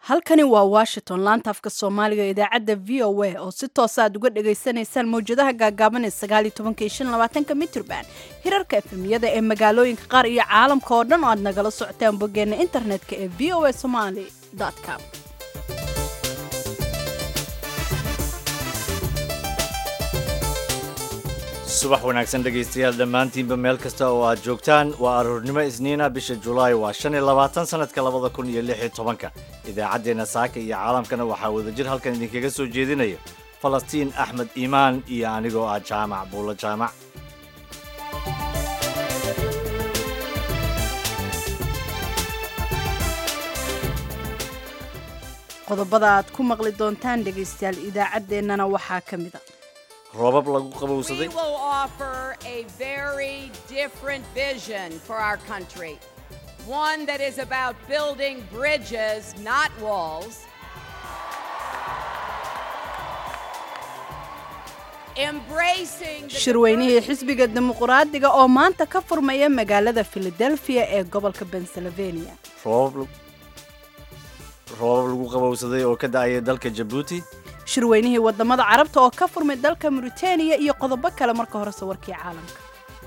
halkani waa washington laanta afka soomaaliga idaacadda v o a oo si toosa aad uga dhagaysanaysaan mawjadaha gaagaaban ee sagaal iyo tobanka iyo shan labaatanka mitrban hirarka efemiyada ee magaalooyinka qaar iyo caalamka oo dhan oo aad nagala socotaan boggeena internetka ee v o a somali com subax wanaagsan dhegaystayaal dhammaantiinba meel kasta oo aad joogtaan waa aroornimo isniina bisha julaay waa shan iyo labaatan sanadka labada kun iyo lix iyo tobanka idaacaddeenna saaka iyo caalamkana waxaa wadajir halkan idinkaga soo jeedinaya falastiin axmed iimaan iyo anigoo ah jaamac buulo jaamac qodobada aad ku maqli doontaan dhegaystayaal idaacaddeenana waxaa ka mid a roobab lagu qabowsaday We will offer a very different vision for our country. One that is about building bridges, not walls. Embracing the shirweynihii xisbiga dimuquraadiga oo maanta ka furmaya magaalada philadelphia ee gobolka pennsylvania roobab roobab lagu qabowsaday oo ka da'aya dalka jabuuti shirweynihii wadamada carabta oo ka furmay dalka mauritania iyo qodobo kale marka hore sawirkii caalamka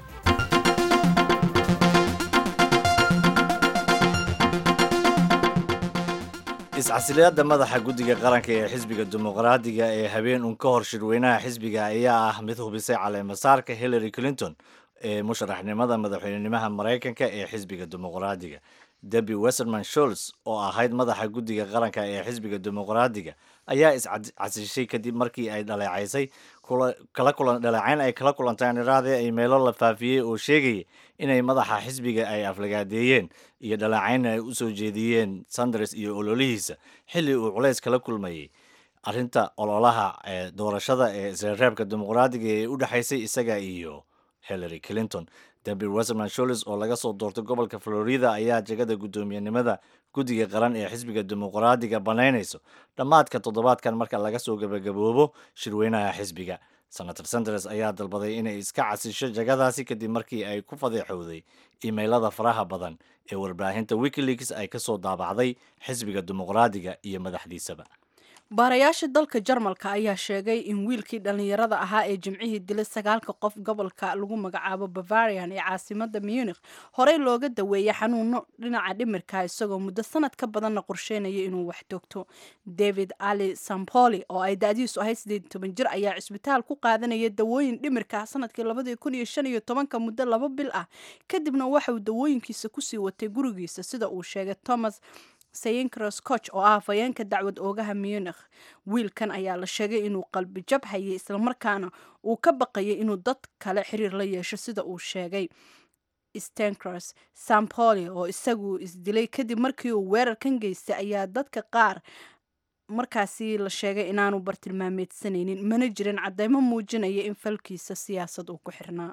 iscasiliyaadda madaxa guddiga qaranka ee xisbiga dimuqraadiga ee habeen un ka hor shirweynaha xisbiga ayaa ah mid hubisay caleemasaarka hillary clinton ee musharaxnimada madaxweynenimaha maraykanka ee xisbiga dimuqraadiga debi westerman sholz oo ahayd madaxa guddiga qaranka ee xisbiga dimuqraadiga ayaa iscasishay kadib markii ay dhaleecaysay kala kulan dhaleecayn ay kala kulantaan iraade ay meelo la faafiyey oo sheegaya inay madaxa xisbiga ay aflagaadeeyeen iyo dhaleecaynna ay u soo jeediyeen sanders iyo ololihiisa xilli uu culays kala kulmayay arrinta ololaha ee doorashada ee isreereebka dimuqraadiga ee u dhexaysay isaga iyo hillary clinton debi westerman sholis oo laga soo doortay gobolka florida ayaa jegada guddoomiyenimada guddiga qaran ee xisbiga dimuqraadiga banaynayso dhammaadka toddobaadkan marka laga soo gebagaboobo shirweynaha xisbiga senator sanders ayaa dalbaday inay iska casisho jagadaasi kadib markii ay ku fadeexowday imaylada faraha badan ee warbaahinta wikileaks ay ka soo daabacday xisbiga dimuqraadiga iyo madaxdiisaba baarayaasha dalka jarmalka ayaa sheegay in wiilkii dhallinyarada ahaa ee jimcihii dilay sagaalka qof gobolka lagu magacaabo bavarian ee caasimada munich horey looga daweeyay xanuuno dhinaca dhimirka isagoo muddo sanad ka badanna qorsheynaya inuu wax toogto david ali sampoli oo ay da-diisu ahayd sideed toban jir ayaa cisbitaal ku qaadanaya dawooyin dhimirka sanadkii labadii kun iyo shan iyo tobanka muddo laba bil ah kadibna waxauu dawooyinkiisa kusii watay gurigiisa sida uu sheegay thomas sayinkros coch oo ah hafayeenka dacwad oogaha munich wiilkan ayaa la sheegay inuu qalbi jab hayay islamarkaana uu ka baqayay inuu dad kale xiriir la yeesho sida uu sheegay stenkros sampoli oo isagu isdilay kadib markii uu weerarkan geystay ayaa dadka qaar markaasi la sheegay inaanu bartilmaameedsanaynin mana jirin caddeymo muujinaya in falkiisa siyaasad uu ku xirnaa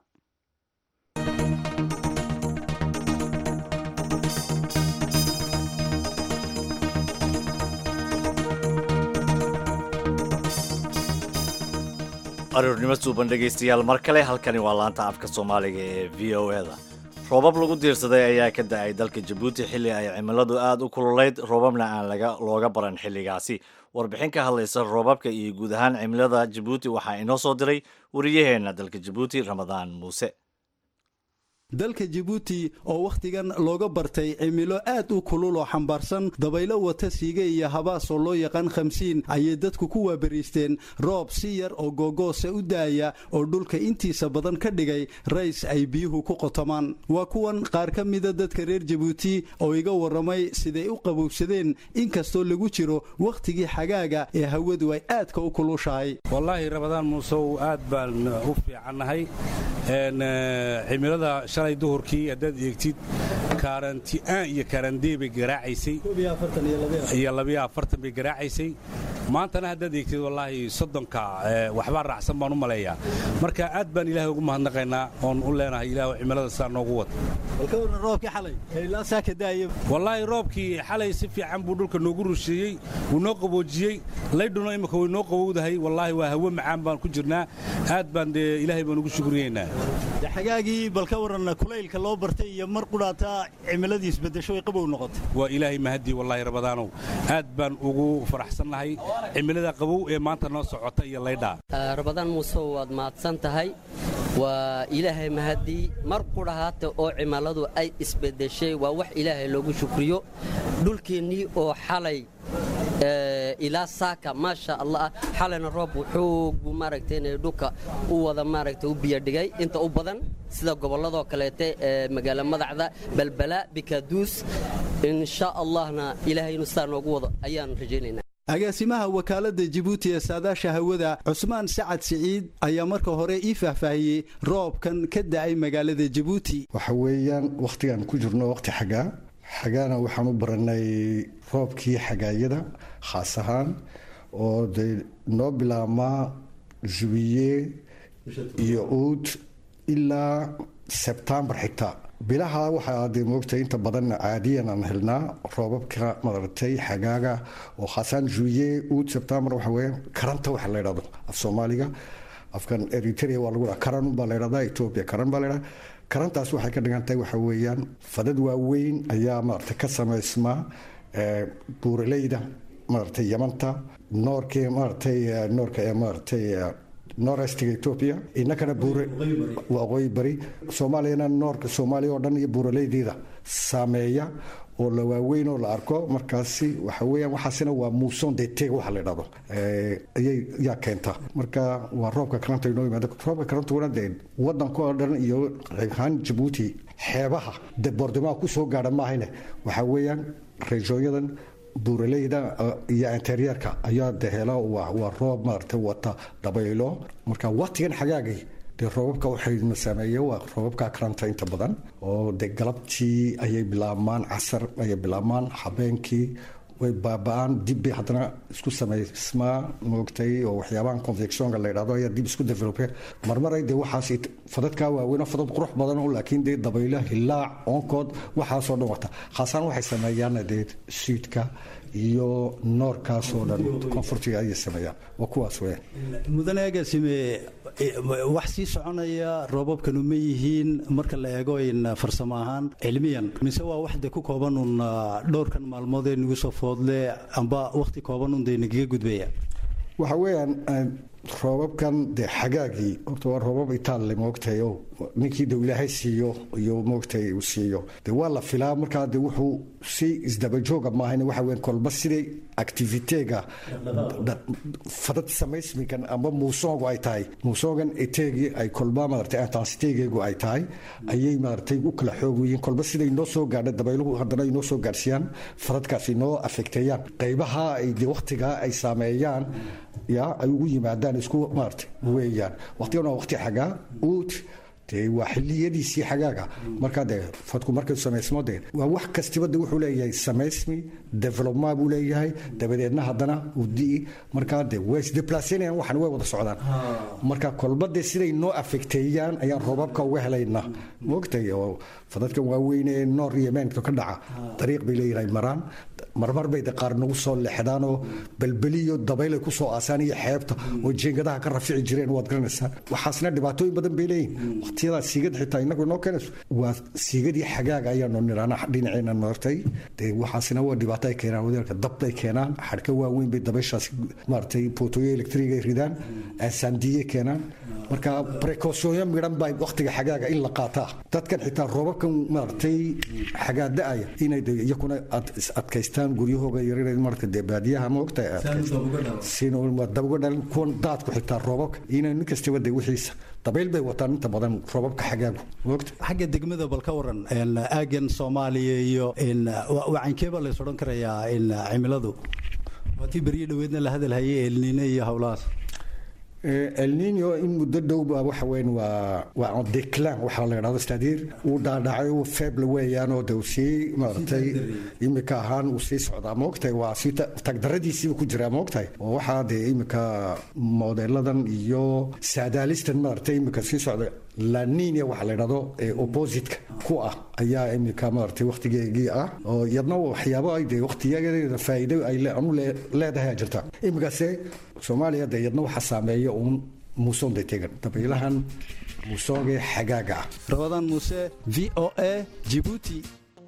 aroornimo suuban dhegaystayaal mar kale halkani waa laanta afka soomaaliga ee v o e da roobab lagu diirsaday ayaa ka da-ay dalka jabuuti xilli ay cimiladu aada u kululayd roobabna aan laga looga baran xilligaasi warbixin ka hadlaysa roobabka iyo guud ahaan cimilada jabuuti waxaa inoo soo diray wariyaheenna dalka jabuuti ramadaan muuse dalka jabuuti oo wakhtigan looga bartay cimilo aad u kulul oo xambaarsan dabaylo wata siiga iyo habaas oo loo yaqaan khamsiin ayay dadku ku waabariisteen roob si yar oo googoosa u daaya oo dhulka intiisa badan ka dhigay rays ay biyuhu ku qotomaan waa kuwan qaar ka mida dadka reer jabuuti oo iga warramay siday u qabowsadeen inkastoo lagu jiro wakhtigii xagaaga ee hawadu ay aadka u kulushahay wallaahi ramadaan muusew aad baan u fiicannahay cimilada shalay duhurkii haddaad eegtid kaaranti'aan iyo kaarandee bay garaacaysay iyo labiyo afartan bay garaacaysay maantana haddaad eegtid wallaahi soddonka waxbaa raacsan baan u maleeyaa marka aad baan ilaahay ugu mahadnaqaynaa oon u leenahay ilaah cimilada sidaa noogu wada wallaahi roobkii xalay si fiican buu dhulka noogu rusheeyey wuu noo qaboojiyey laydhuna imika way noo qabowdahay wallaahi waa hawo macaan baan ku jirnaa aad baan dee ilaahay baan ugu shukriyeynaa xagaagii bal ka waran kulaylka loo bartay iyo mar qudhaataa cimiladii isbedesho ay qabow noqotay waa ilaahay mahadii wallaahi rabadaanow aad baan ugu faraxsannahay cimilada qabow ee maanta noo socota iyo laydhaa rabadaan muuse waad mahadsan tahay waa ilaahay mahadii mar qudhahaata oo cimiladu ay isbedeshay waa wax ilaahay loogu shukriyo dhulkeennii oo xalay ilaa saaka maasha allah xalayna roob wuxuu maaragtay inay dhulka u wada maaragtay u biyadhigay inta u badan sida gobolladoo kaleete ee magaalo madacda balbala bikaaduus insha allahna ilaahay inuu sidaa noogu wado ayaan rajaynaynaa agaasimaha wakaaladda jibuuti ee saadaasha hawada cusmaan sacad siciid ayaa marka hore ii faahfaahiyey roobkan ka da'ay magaalada jibuuti waxa weeyaan wakhtigaan ku jirno wakhti xagaa xagaana waxaan u barannay roobkii xagaayada khaas ahaan oo dee noo bilaabmaa jubiye iyo uud ilaa sebtembar xigta bilaha waxaa dee moogtay inta badan caadiyan aan helnaa roobabka madaragtay xagaaga oo khaasaan jubiye uud sebtembar waxa weeyaan karanta waxa la yidhahdo af soomaaliga afkan eritrea waa lagu dhaha karan baa la yidhahdaa etoobiya karan baa la yidhahdaa karantaas waxay ka dhigan tahay waxa weeyaan fadad waaweyn ayaa maaragtay ka samaysmaa buuraleyda maaragtay yamanta noorkii maaragtay noorka ee maaragtay norestiga etoobiya innakana buure waqooyi bari soomaaliyana noorka soomaaliya oo dhan iyo buuraleydeeda saameeya oo la waaweyn oo la arko markaasi waxa weeyaan waxaasina waa muuson de teg waxa la yidhahdo ayay yaa keenta marka waa roobka karanta inoo yimaada roobka karantuna dee wadanka oo dhan iyo qayb ahaan jabuuti xeebaha de boordimaha ku soo gaadha maahayne waxa weeyaan reejooyadan buuraleyda iyo interyeerka ayaa de hela waa roob maaragtay wata dabaylo marka waqtigan xagaagay dee roobabka waxayna saameeye waa roobabka karanta inta badan oo de galabtii ayay bilaabmaan casar ayay bilaabmaan habeenkii way baaba-aan dibbay haddana isku samaysmaa moogtay oo waxyaabahan convectionka la yidhahdo ayaa dib isku develope marmaray dee waxaas fadadkaa waaweyno fadad qurux badan oo laakiin dee dabaylo hilaac oonkood waxaasoo dhan wata khaasaan waxay sameeyaan dee suudka iyo noorkaasoo dhan koonfurtiga ayay sameeyaan waa kuwaas weeyaan mudane agaasime wax sii soconaya roobabkanu ma yihiin marka la eego in farsamo ahaan cilmiyan mise waa wax de ku kooban un dhowrkan maalmood ee nagu soo foodle amba wakhti kooban un dee nagaga gudbaya waxa weeyaan roobabkan dee xagaagii horta waa roobab itaalle moogtahay oo ninkii de ilaahay siiyo iyo moogtahay uu siiyo de waa la filaa markaa de wuxuu si isdabajooga maahan waxa weyan kolba siday activitega fadad samaysmikan amba muusoogu ay tahay muusoogan eteegii ay kolba maaragtay intensitegeegu ay tahay ayay maaragtay u kala xoog yihiin kolba siday noo soo gaadha dabayluhu haddana inoo soo gaadhsiiyaan fadadkaas inoo afekteeyaan qaybaha ay de wakhtigaa ay saameeyaan ya ay ugu yimaadaan isku maarata weeyaan waqtigan waa waqti xagaa uut dee waa xiliyadiisii xagaaga markaa dee fadku markay samaysmo dee waa wax kastiba de wuxuu leeyahay samaysmi development buu leeyahay dabadeedna haddana uu di'i markaa dee way isdeplacenayaan waxan way wada socdaan marka kolba dee siday noo afekteeyaan ayaan roobabka uga helaynaa moogtay oo fadadkan waaweyn ee noor iyo meenka ka dhaca dariiq bay leeyahay maraan marmar bay de qaar nagu soo leexdaan oo balbeliyo dabaylay ku soo aasaan iyo xeebta oo jeengadaha ka rafici jireen waad garanaysaa waxaasna dhibaatooyin badan bay leeyihin waqtiyadaa siigad xitaa inagu inoo keenayso waa siigadii xagaaga ayaanu nidhaana dhinaceena martay dee waxaasina waa dhibaato ay keenaan wadeelka dabbay keenaan xadhka waaweyn bay dabayshaas maaragtay bootoyo elektriga ridaan sandiye keenaan marka precautionyo midhan baa waqtiga xagaaga in la qaataa dadkan xitaa roobabkan maaragtay xagaada-aya inay iyakuna adkaystaan guryahooga yarinay marka dee baadiyaha ma ogtahay dabuga dhalin kuwan daadku xitaa roobabka inay nin kastaba dee wixiisa dabayl bay wataan inta badan roobabka xagaagu moogta xagga degmada bal ka waran aagan soomaaliya iyo wacankeeba lays odhan karayaa cimiladu waa tii beryo dhoweedna la hadalhayay elniine iyo howlahaas elnino in muddo dhowba waxa weyn waa waa en déclin waxaa la yidhahdo c'est-à-dire uu dhaadhacay uu faible weeyaan oo de uu sii maaragtay imika ahaan uu sii socdaa maogtahay waa sii tagdaradiisiiba ku jiraa maogtahay oo waxaa dee imika modeeladan iyo saadaalistan maaragtay imika sii socda laninia waxa la yidhahdo ee oppositka ku ah ayaa imika maaragtay wakhtigeegii ah oo iyadna waxyaabo ay dee wakhtiyadeeda faa'iido ay anu leedahay jirta imikase soomaaliya dee iyadna waxaa saameeya uun muusoon de tegan dabaylahan musooge xagaaga ah rabadaan muuse v o a jibuuti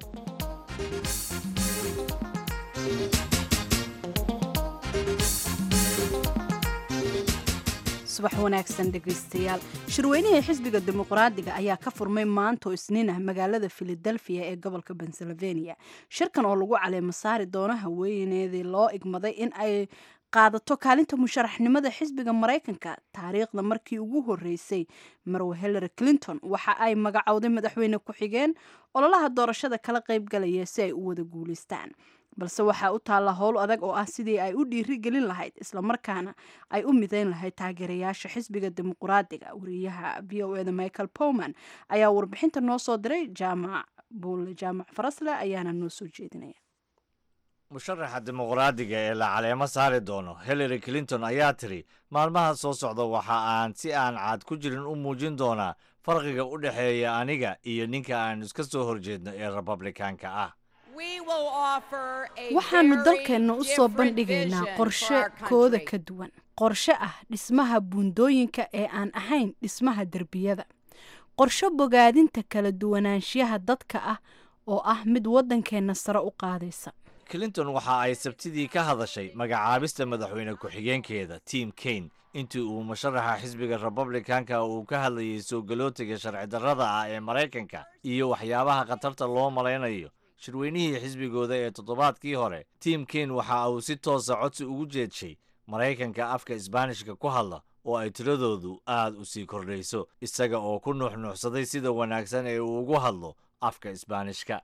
subax wanaagsan dhegaystayaal shirweynihii xisbiga dimuqraadiga ayaa ka furmay maanta oo isniin ah magaalada filadelfiya ee gobolka pennsylvania shirkan oo lagu caleemo saari doono haweeneedii loo igmaday in ay qaadato kaalinta musharaxnimada xisbiga maraykanka taariikhda markii ugu horeysay marwe hillary clinton waxa ay magacowday madaxweyne ku-xigeen ololaha doorashada kala qaybgalaya si ay u wada guulaystaan balse waxaa u taalla howl adag oo ah sidii ay u dhiiri gelin lahayd islamarkaana ay u midayn lahayd taageerayaasha xisbiga dimuqraadiga wariyaha v o eda michael powman ayaa warbixinta noo soo diray jaamac buulle jaamac farasle ayaana noo soo jeedinaya musharaxa dimuqraadiga ee la caleemo saari doono hillary clinton ayaa tiri maalmaha soo socda waxa aan si aan caad ku jirin u muujin doonaa farqiga u dhexeeya aniga iyo ninka aan iska soo horjeedno ee republikaanka ah waxaanu dalkeenna u soo bandhigaynaa qorshe kooda ka duwan qorshe ah dhismaha buundooyinka ee aan ahayn dhismaha derbiyada qorshe bogaadinta kala duwanaanshiyaha dadka ah oo ah mid waddankeenna sare u qaadaysa clinton waxa ay sabtidii ka hadashay magacaabista madaxweyne ku-xigeenkeeda tim kane intii uu musharaxa xisbiga republikanka uu ka hadlayay soo galootiga sharci darrada ah ee maraykanka iyo waxyaabaha khatarta loo malaynayo shirweynihii xisbigooda ee toddobaadkii hore tim kane waxa uu si toosa codsi ugu jeedshay maraykanka afka isbaanishka ku hadla oo ay tiradoodu aad u sii kordhayso isaga oo ku nuuxnuuxsaday sida wanaagsan ee uu ugu hadlo afka isbaanishka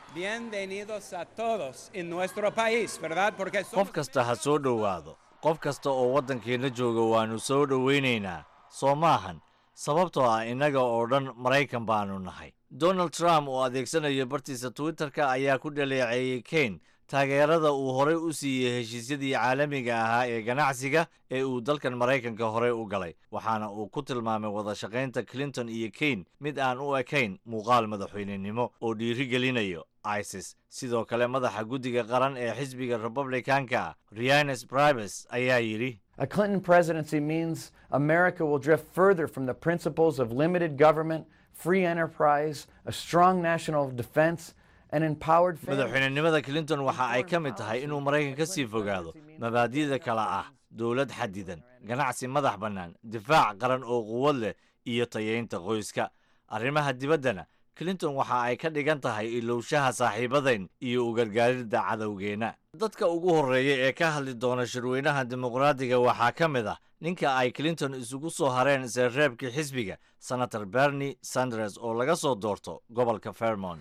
qof kasta ha soo dhowaado qof kasta oo waddankeenna jooga waannu soo dhowaynaynaa soo maahan sababtoo ah innaga oo dhan maraykan baannu nahay donald trump oo adeegsanaya bartiisa twitterka ayaa ku dhaleeceeyey kane taageerada uu horey u siiyey heshiisyadii caalamiga ahaa ee ganacsiga ee uu dalkan maraykanka horey u galay waxaana uu ku tilmaamay wada shaqaynta clinton iyo kane mid aan u ekayn muuqaal madaxweynenimo oo dhiiri gelinayo isis sidoo kale madaxa guddiga qaran ee xisbiga republicanka rianes bribes ayaa yidhi A Clinton presidency means America will drift further from the principles of limited government, free enterprise, a strong national defense, and empowered madaxweynenimada clinton waxa ay ka mid tahay inuu maraykan ka sii fogaado mabaadi'da kale ah dowlad xadidan ganacsi madax bannaan difaac qaran oo quwad leh iyo tayeynta qoyska arrimaha dibaddana clinton waxa ay ka dhigan tahay ilowshaha saaxiibadayn iyo u gargaaridda cadowgeenna dadka ugu horreeya ee ka hadli doona shirweynaha dimuqraadiga waxaa ka mid ah ninka ay clinton isugu soo hareen seerreebkii xisbiga senator bernie sanders oo laga soo doorto gobolka fairmont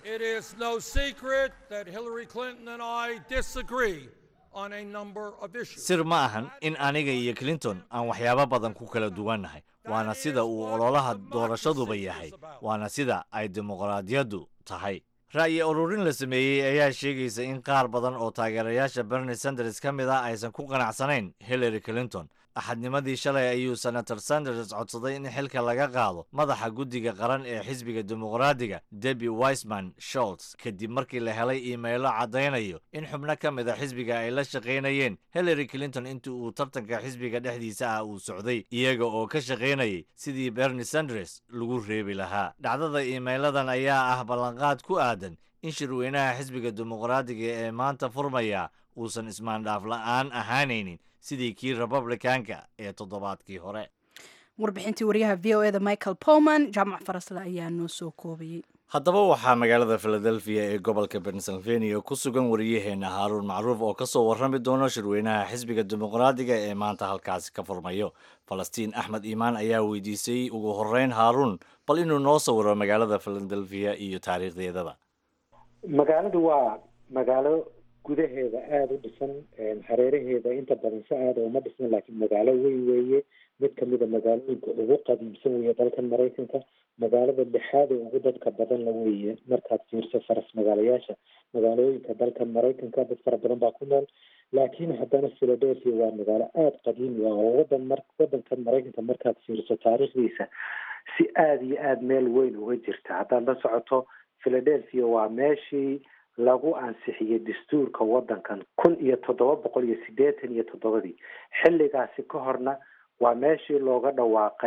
sir ma ahan in aniga iyo clinton aan waxyaabo badan ku kala duwannahay waana sida uu ololaha doorashaduba yahay waana sida ay dimuqraadiyaddu tahay ra'yi ururin la sameeyey ayaa sheegaysa in qaar badan oo taageerayaasha bernie sanders ka mid ah aysan ku qanacsanayn hillary clinton axadnimadii shalay ayuu senator sanders codsaday in xilka laga qaado madaxa guddiga qaran ee xisbiga dimuqraadiga debi wiseman sholts kadib markii la helay iimaylo caddaynayo in xubno ka mid a xisbiga ay la shaqaynayeen hillary clinton intii uu tartanka xisbiga dhexdiisa ah uu socday iyaga oo ka shaqaynayay sidii bernie sanders lagu reebi lahaa dhacdada iimayladan ayaa ah ballanqaad ku aadan in shirweynaha xisbiga dimuqraadiga ee maanta furmaya uusan ismaandhaaf la'aan ahaanaynin sidii kii republicanka ee toddobaadkii hore warbixintii waryaha v o eda michael powman jaamac farasle ayaa noo soo koobayey haddaba waxaa magaalada philadelphia ee gobolka pennsylvania ku sugan wariyaheenna haaruun macruuf oo ka soo warrami doono shirweynaha xisbiga dimuqraadiga ee maanta halkaasi ka furmayo falastiin axmed iimaan ayaa weydiisay ugu horreyn haaruun bal inuu noo sawiro magaalada philadelphia iyo taariikhdeedaba magaaladu waa magaalo gudaheeda aada u dhisan hareeraheeda inta badan si aada uma dhisna laakiin magaalo weyn weeye mid kamida magaalooyinka ugu qadiimsan weeye dalkan maraykanka magaalada lixaada ugu dadka badanla weeye markaad fiirso faras magaalayaasha magaalooyinka dalkan maraykanka dad fara badan baa ku nool laakiin haddana philadelphia waa magaalo aada qadiimi ah oo wadan mar wadankan maraykanka markaad fiirso taariikhdiisa si aada iyo aada meel weyn uga jirta haddaad la socoto philadelphia waa meeshii lagu ansixiyey dastuurka waddankan kun iyo toddoba boqol iyo siddeetan iyo toddobadii xilligaasi ka horna waa meeshii looga dhawaaqay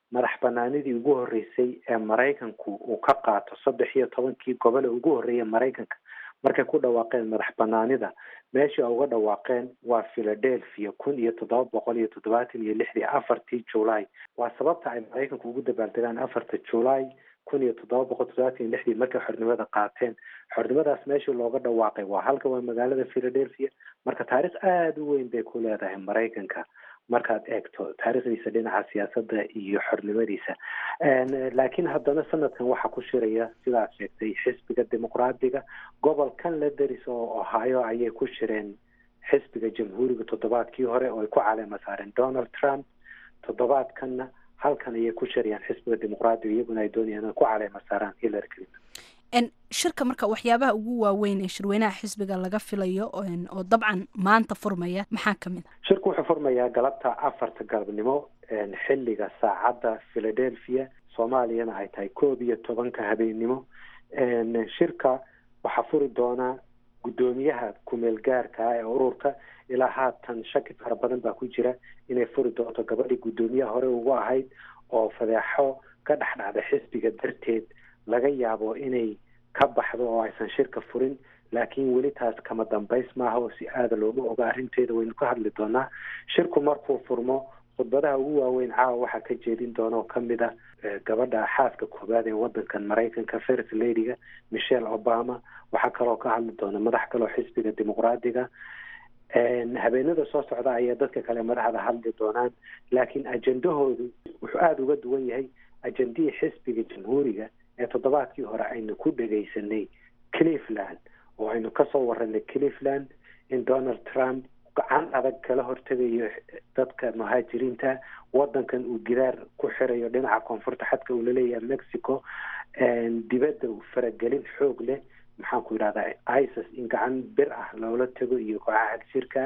madax banaanidii ugu horreysay ee maraykanku uu ka qaato saddex iyo tobankii gobole ugu horreeya maraykanka markay ku dhawaaqeen madax banaanida meeshii ay uga dhawaaqeen waa philadelphia kun iyo toddoba boqol iyo toddobaatan iyo lixdii afartii july waa sababta ay maraykanku ugu dabaaldegaan afarta july kun iyo toddoba boqol toddobaatan iyo lixdii markay xornimada qaateen xornimadaas meeshii looga dhawaaqay waa halka waa magaalada philadelphia marka taarikh aada u weyn bay ku leedahay maraykanka markaad eegto taariikhdiisa dhinaca siyaasadda iyo xornimadiisa laakiin haddana sanadkan waxaa ku shiraya sidaad sheegtay xisbiga dimuqraadiga gobolkan la deris oo ohio ayay ku shireen xisbiga jamhuuriga toddobaadkii hore oo ay ku caleema saareen donald trump toddobaadkanna halkan ayay ku shirayaan xisbiga dimuqraadiga iyaguna ay doonayaan inay ku caleema saaraan hillary clinton shirka marka waxyaabaha ugu waaweyn ee shirweynaha xisbiga laga filayo oo dabcan maanta furmaya maxaa ka mid a shirku wuxuu furmayaa galabta afarta galabnimo xilliga saacadda philadelphia soomaaliyana ay tahay koob iyo tobanka habeennimo shirka waxaa furi doonaa guddoomiyaha kumeel gaarka ee ururka ilaa haatan shaki fara badan baa ku jira inay furi doonto gabadhii guddoomiyaha hore ugu ahayd oo fadeexo ka dhexdhacda xisbiga darteed laga yaabo inay ka baxdo oo aysan shirka furin laakiin weli taas kama dambays maaha oo si aada looga oga arrinteeda waynu ka hadli doonaa shirku markuu furmo khudbadaha ugu waaweyn caawa waxaa ka jeedin doona oo kamid ah gabadha xaaska koowaad ee wadankan maraykanka first ladyga michelle obama waxaa kaloo ka hadli doona madax kaloo xisbiga dimuqraadiga habeenada soo socda ayaa dadka kale madaxda hadli doonaan laakiin ajendahoodu wuxuu aada uga duwan yahay ajendihii xisbiga jamhuuriga ee toddobaadkii hore aynu ku dhegaysanay cleveland oo aynu kasoo waranay cleveland in donald trump gacan adag kala hortegayo dadka muhaajiriinta wadankan uu gidaar ku xirayo dhinaca koonfurta xadka uu laleeyahay mexico dibadda uu faragelin xoog leh maxaan ku yidhahdaa isis in gacan bir ah loola tego iyo kooxaha hagjirka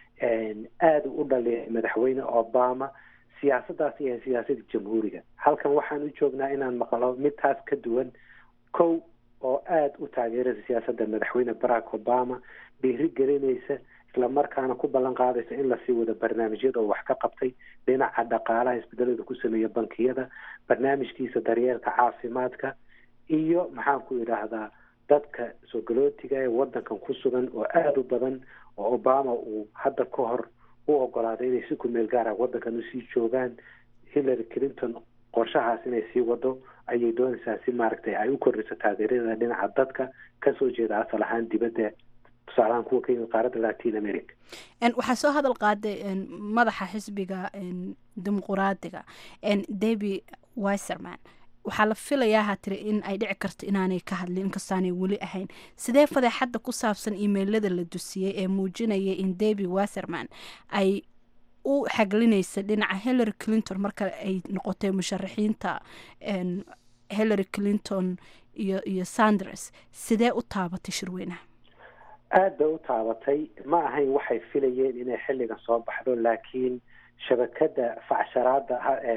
aada u dhaliya madaxweyne obama siyaasaddaas iyo siyaasadda jamhuuriga halkan waxaan u joognaa inaan maqlo mid taas ka duwan kow oo aada u taageeraysa siyaasadda madaxweyne barack obama dhiiri gelinaysa islamarkaana ku ballan qaadaysa in lasii wado barnaamijyada oo wax ka qabtay dhinaca dhaqaalaha isbedelada ku sameeya bankiyada barnaamijkiisa daryeelka caafimaadka iyo maxaan ku yidhaahdaa dadka soogolootiga ee wadankan ku sugan oo aada u badan oo obama uu hadda ka hor u ogolaaday inay si kumeel gaara wadankan usii joogaan hillary clinton qorshahaas inay sii wado ayay doonaysaa si maaragtay ay u kordhiso taageerada dhinaca dadka kasoo jeeda asal ahaan dibadda tusaalahaan kuwa ka yimid qaaradda latin america waxaa soo hadal qaaday madaxa xisbiga dimuquraadiga debi wiserman waxaa la filayaa ha tiri in ay dhici karto inaanay ka hadlin inkastaanay weli ahayn sidee fadeexadda ku saabsan imeilada la dusiyey ee muujinaya in debi wiserman ay u xaglinaysa dhinaca hillary clinton marka ay noqotay musharaxiinta hillary clinton iyo iyo sanders sidee u taabatay shirweynaha aada bay u taabatay ma ahayn waxay filayeen inay xilligan soo baxdo laakiin shabakada facsharaada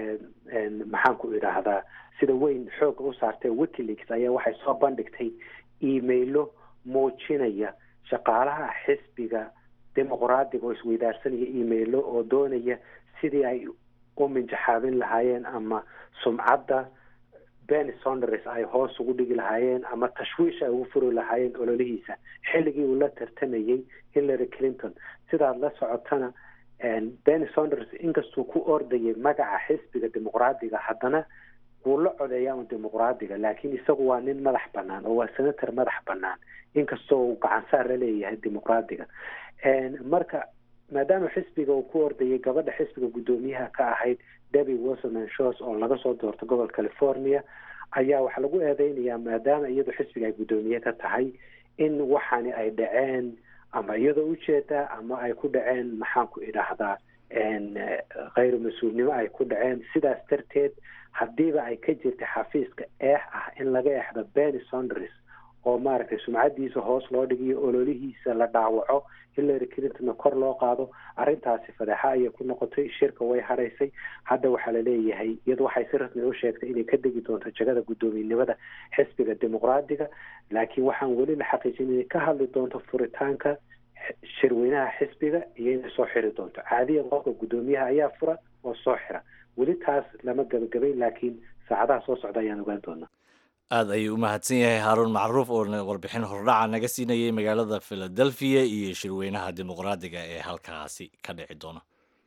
maxaan ku idhaahdaa sida weyn xooga u saartay wikileaks ayaa waxay soo bandhigtay emailo muujinaya shaqaalaha xisbiga dimuqraadiga oo isweydaarsanaya emailo oo doonaya sidii ay u minjaxaabin lahaayeen ama sumcadda ben sonders ay hoos ugu dhigi lahaayeen ama tashwiish ay ugu furi lahaayeen ololihiisa xilligii uu la tartamayey hillary clinton sidaad la socotana ben sonders inkastuu ku ordayay magaca xisbiga dimuqraadiga haddana wuu la codeeyaa un dimuqraadiga laakiin isagu waa nin madax banaan oo waa senator madax banaan inkastoo uu gacansaar la leeyahay dimuqraadiga marka maadaama xisbiga uu ku ordayay gabadha xisbiga guddoomiyaha ka ahayd debi wilson shos oo laga soo doorto gobol california ayaa waxaa lagu eedeynayaa maadaama iyadu xisbiga ay guddoomiye ka tahay in waxaani ay dhaceen ama iyadoo ujeeda ama ay ku dhaceen maxaan ku idhaahdaa khayru mas-uulnimo ay ku dhaceen sidaas darteed haddiiba ay ka jirta xafiiska eex ah in laga exdo benny sonders oo maaragtay sumcadiisa hoos loo dhigiyo ololihiisa la dhaawaco hillary clintonna kor loo qaado arrintaasi fadeexa ayay ku noqotay shirka way hadhaysay hadda waxaa laleeyahay iyadu waxay si rasmi u sheegtay inay ka degi doonto jagada guddoomiyenimada xisbiga dimuqraadiga laakiin waxaan weli la xaqiijin inay ka hadli doonto furitaanka shirweynaha xisbiga iyo inay soo xiri doonto caadiyan qofka guddoomiyaha ayaa fura oo soo xira weli taas lama gabagabay laakiin saacadaha soo socda ayaan ogaan doonaa aada ayuu u mahadsan yahay haaruun macruuf oo warbixin hordhaca naga siinayay magaalada philadelphia iyo shirweynaha dimuqraadiga ee halkaasi ka dhici doona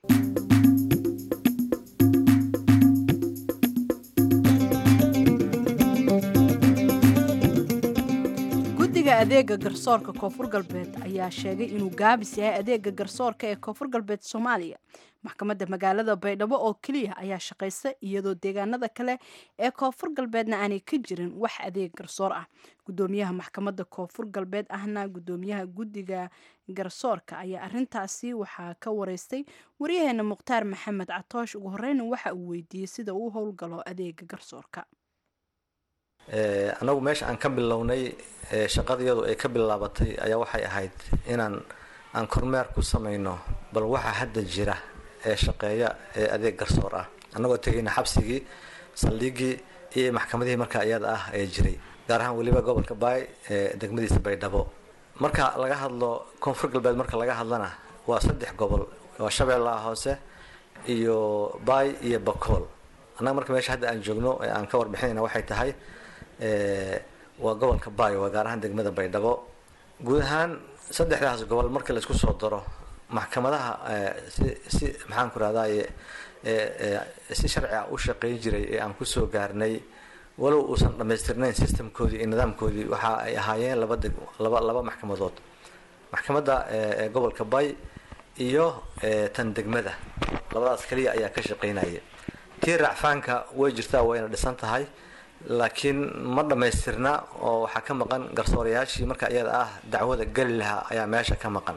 guddiga adeega garsoorka koonfur galbeed ayaa sheegay inuu gaabis yahay adeega garsoorka ee koonfur galbeed soomaaliya maxkamadda magaalada baydhabo oo keliya ayaa shaqaysa iyadoo deegaanada kale ee koonfur galbeedna aanay ka jirin wax adeeg garsoor ah gudoomiyaha maxkamadda koonfur galbeed ahna gudoomiyaha guddiga garsoorka ayaa arintaasi waxaa ka wareystay waryaheena mukhtaar maxamed catoosh ugu horeyna waxa uu weydiiyey sida uu howlgalo adeega garsoorka annagu meesha aan ka bilownay shaqadayadu ay ka bilaabatay ayaa waxay ahayd inaan aan kormeer ku samayno bal waxa hadda jira ee shaqeeya ee adeeg garsoor ah annagoo tegayna xabsigii saldhigii iyo maxkamadihii markaa iyada ah ee jiray gaar ahaan weliba gobolka baay ee degmadiisa baydhabo marka laga hadlo koonfur galbeed marka laga hadlana waa saddex gobol waa shabeellaha hoose iyo baay iyo bakool annaga marka meesha hadda aan joogno ee aan ka warbixinayna waxay tahay waa gobolka baay waa gaar ahaan degmada baydhabo guud ahaan saddexdaas gobol markii laisku soo daro maxkamadaha si si maxaan ku rahdaye si sharci ah u shaqeyn jiray ee aan kusoo gaarnay walow uusan dhammaystirnayn systemkoodii iyo nidaamkoodii waxa ay ahaayeen laba deg laba laba maxkamadood maxkamadda gobolka bay iyo tan degmada labadaas kaliya ayaa ka shaqeynaya tii racfaanka way jirtaa wayna dhisan tahay laakiin ma dhammaystirna oo waxaa ka maqan garsoorayaashii marka iyada ah dacwada geli lahaa ayaa meesha ka maqan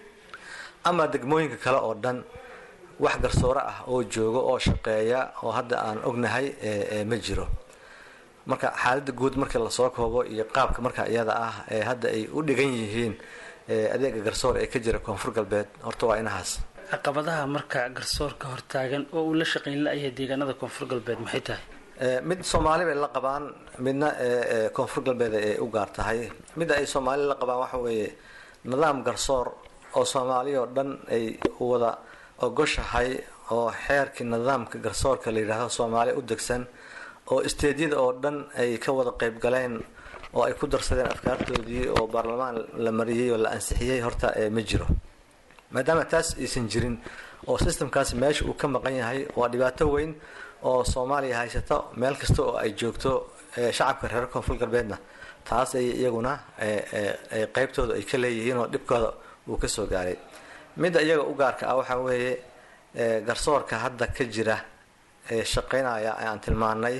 ama degmooyinka kale oo dhan wax garsoore ah oo joogo oo shaqeeya oo hadda aan ognahay ma jiro marka xaaladda guud markii lasoo koobo iyo qaabka marka iyada ah ee hadda ay u dhigan yihiin adeega garsoor ee ka jira koonfur galbeed horta waa inahaas caqabadaha marka garsoorka hortaagan oo uu la shaqayn la-yahay deegaanada koonfur galbeed maxay tahay mid soomaali bay la qabaan midna koonfur galbeed ay u gaar tahay midda ay soomaali la qabaan waxa weeye nidaam garsoor oo soomaali oo dhan ay wada ogoshahay oo xeerkii nidaamka garsoorka la yidhaahdo soomaali u degsan oo isteedyada oo dhan ay ka wada qayb galeen oo ay ku darsadeen afkaartoodii oo baarlamaan la mariyey oo la ansixiyey horta ma jiro maadaama taas aysan jirin oo systemkaasi meesha uu ka maqan yahay waa dhibaato weyn oo soomaaliya haysato meel kasta oo ay joogto shacabka reer koonfur galbeedna taas ay iyaguna qeybtooda ay ka leeyihiin oo dhibkooda uu kasoo gaaray midda iyaga u gaarka ah waxaa weeye garsoorka hadda ka jira ee shaqeynaya aan tilmaanay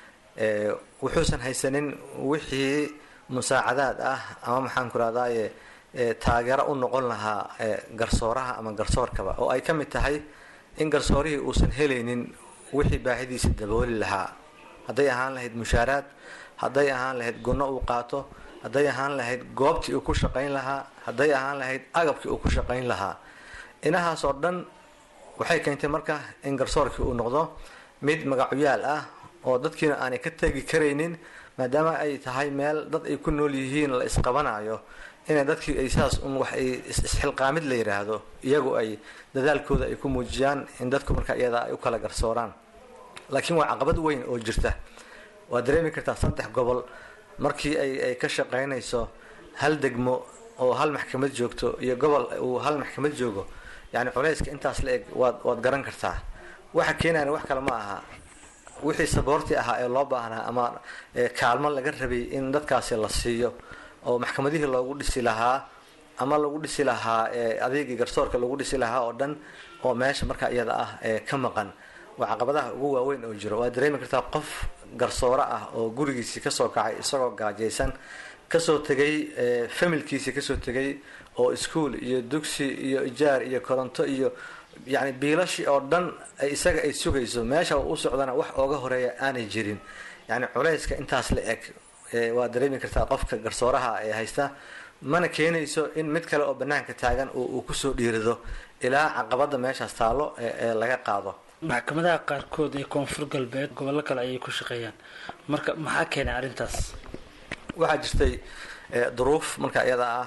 wuxuusan haysanin wixii musaacadaad ah ama maxaan ku rahdaye taageero u noqon lahaa garsooraha ama garsoorkaba oo ay ka mid tahay in garsoorihii uusan helaynin wixii baahidiisa dabooli lahaa hadday ahaan lahayd mushaaraad hadday ahaan lahayd gunno uu qaato hadday ahaan lahayd goobtii uu ku shaqayn lahaa hadday ahaan lahayd agabkii uu ku shaqayn lahaa inahaas oo dhan waxay keentay marka in garsoorkii uu noqdo mid magacuyaal ah oo dadkiina aanay ka tegi karaynin maadaama ay tahay meel dad ay ku nool yihiin la isqabanayo inay dadkii ay saas un wax ay isxilqaamid la yidhaahdo iyagu ay dadaalkooda ay ku muujiyaan in dadku marka iyada ay u kala garsooraan laakiin waa caqabad weyn oo jirta waad dareemi kartaa saddex gobol markii ay ay ka shaqaynayso hal degmo oo hal maxkamad joogto iyo gobol uu hal maxkamad joogo yacni culayska intaas la eg waad waad garan kartaa waxa keenayana wax kale ma aha wixii saboorti ahaa ee loo baahnaa ama kaalmo laga rabay in dadkaasi la siiyo oo maxkamadihii loogu dhisi lahaa ama lagu dhisi lahaa adeegii garsoorka lagu dhisi lahaa oo dhan oo meesha markaa iyada ah ka maqan waa caqabadaha ugu waaweyn oo jiro waad dareemi kartaa qof garsoore ah oo gurigiisii kasoo kacay isagoo gaajaysan kasoo tegay familkiisii kasoo tegay oo iskuol iyo dugsi iyo ijaar iyo koronto iyo yacni biilashii oo dhan isaga ay sugayso meesha u socdana wax ooga horeeya aanay jirin yacni culayska intaas la eg waa dareemi kartaa qofka garsooraha ee haysta mana keenayso in mid kale oo banaanka taagan uu kusoo dhiirido ilaa caqabada meeshaas taalo ee laga qaado maxkamadaha qaarkood ee koonfur galbeed gobollo kale ayay ku shaqeeyaan marka maxaa keenay arrintaas waxaa jirtay duruuf marka iyada ah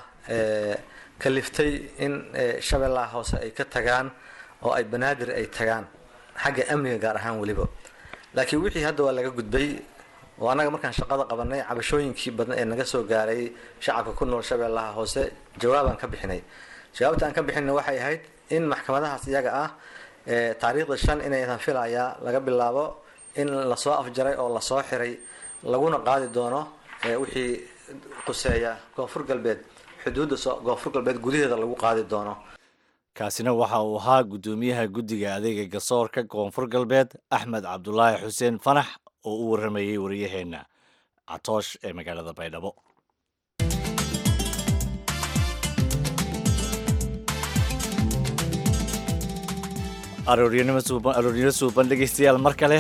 kaliftay in shabeellaha hoose ay ka tagaan oo ay banaadir ay tagaan xagga amniga gaar ahaan weliba laakiin wixii hadda waa laga gudbay oo annaga markaan shaqada qabanay cabashooyinkii badna ee naga soo gaaray shacabka ku nool shabeellaha hoose jawaabaan ka bixinay jawaabta aan ka bixinay waxay ahayd in maxkamadahaas iyaga ah taariikhda shan inaydan filayaa laga bilaabo in lasoo afjaray oo lasoo xiray laguna qaadi doono wixii quseeya koonfur galbeed xuduudda koonfur galbeed gudaheeda lagu qaadi doono kaasina waxa uu ahaa guddoomiyaha guddiga adeega garsoorka koonfur galbeed axmed cabdulaahi xuseen fanax oo u warramayey wariyaheenna catoosh ee magaalada baydhabo aroornimo suuban dhegeystayaal mar kale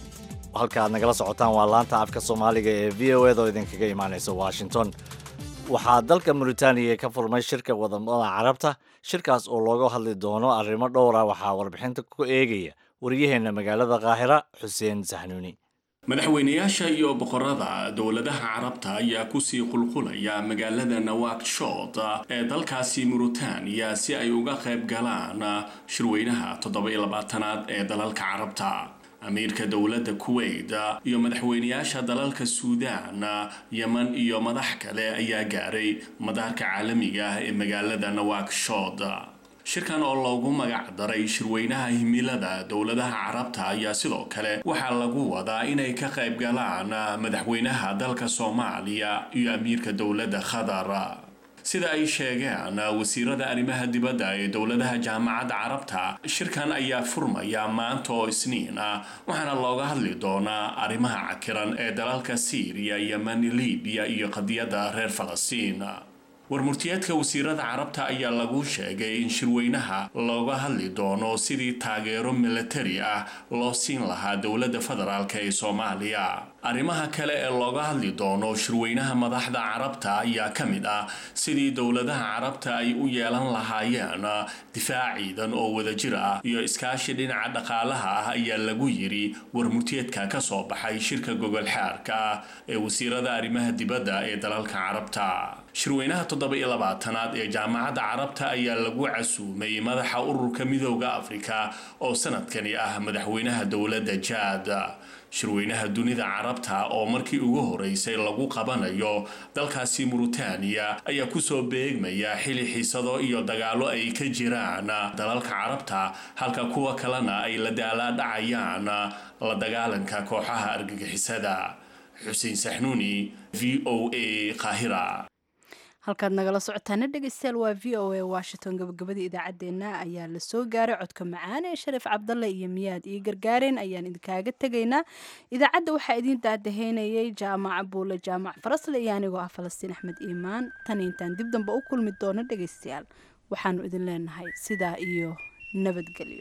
halka aad nagala socotaan waa laanta afka soomaaliga ee v o ed oo idinkaga imaaneysa washington waxaa dalka mauritaniya ka furmay shirka wadamada carabta shirkaas oo looga hadli doono arrimo dhowra waxaa warbixinta ku eegaya wariyaheenna magaalada kaahira xuseen sahnuuni madaxweynayaasha iyo boqorada dowladaha carabta ayaa kusii qulqulaya magaalada nawakshot ee dalkaasi mauritaniya si ay uga qayb galaan shirweynaha toddoba-iyo labaatanaad ee dalalka carabta amiirka dowladda kuwait iyo madaxweynayaasha dalalka suudaan yeman iyo madax kale ayaa gaaray madaarka caalamiga ah ee magaalada nawakshot shirkan oo loogu magac daray shirweynaha himilada dowladaha carabta ayaa sidoo kale waxaa lagu wadaa inay ka qayb galaan madaxweynaha dalka soomaaliya iyo amiirka dowladda qatar sida ay sheegeen wasiirada arrimaha dibadda ee dowladaha jaamacadda carabta shirkan ayaa furmaya maanta oo isniin ah waxaana looga hadli doonaa arrimaha cakiran ee dalalka siiriya yemen libiya iyo qadiyadda reer falastiin warmurtiyeedka wasiirada carabta ayaa lagu sheegay in shirweynaha looga hadli doono sidii taageero milatari ah loo siin lahaa dowladda federaalk ee soomaaliya arrimaha kale ee looga hadli doono shirweynaha madaxda carabta ayaa ka mid ah sidii dowladaha carabta ay u yeelan lahaayeen difaac ciidan oo wadajir ah iyo iskaashi dhinaca dhaqaalaha ah ayaa lagu yiri warmurtiyeedka ka soo baxay shirka gogolxaarka ah ee wasiirada arrimaha dibadda ee dalalka carabta shirweynaha toddoba iyo labaatanaad ee jaamacadda carabta ayaa lagu casuumay madaxa ururka midooda afrika oo sanadkani ah madaxweynaha dowladda jaad shirweynaha dunida carabta oo markii ugu horeysay lagu qabanayo dalkaasi muritaaniya ayaa kusoo beegmaya xili xiisado iyo dagaalo ay ka jiraan dalalka carabta halka kuwa kalena ay la daalaadhacayaan la dagaalanka kooxaha argagixisada xuseen saxnuuni v o a qaahira halkaad nagala socotaana dhegeystayaal waa v o a washington gabagabadii idaacaddeenna ayaa la soo gaaray codka macaan ee shariif cabdalle iyo miyaad ii gargaareen ayaan idinkaaga tegaynaa idaacadda waxaa idiin daadaheynayay jaamaca buule jaamac farasle iyo anigoo ah falastiin axmed iimaan tan intaan dib dambe u kulmi doono dhegeystayaal waxaanu idin leenahay sidaa iyo nabadgelyo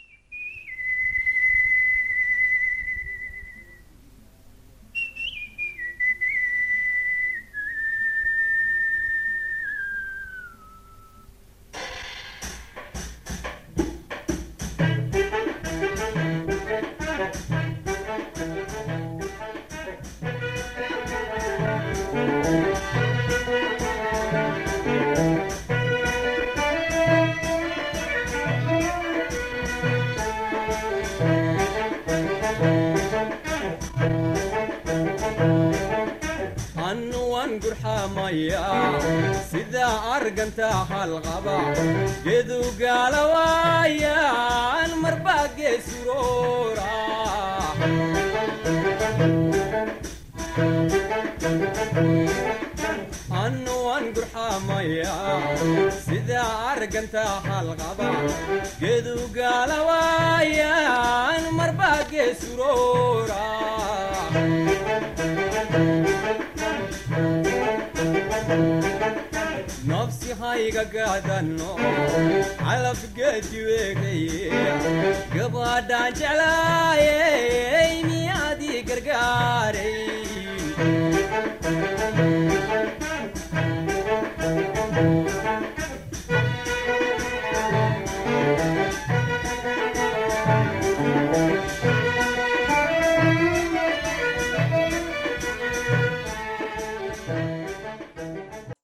sida arganta halqaba gedu gaalawaayan marba geesuroora annuwan gurxamaya sida arganta halqaba gedu gaalawaayan marba geesuroora nafsi hayga gaadano calafgeediweegaye gabadhaan jeclaayey miyaadii gargaaray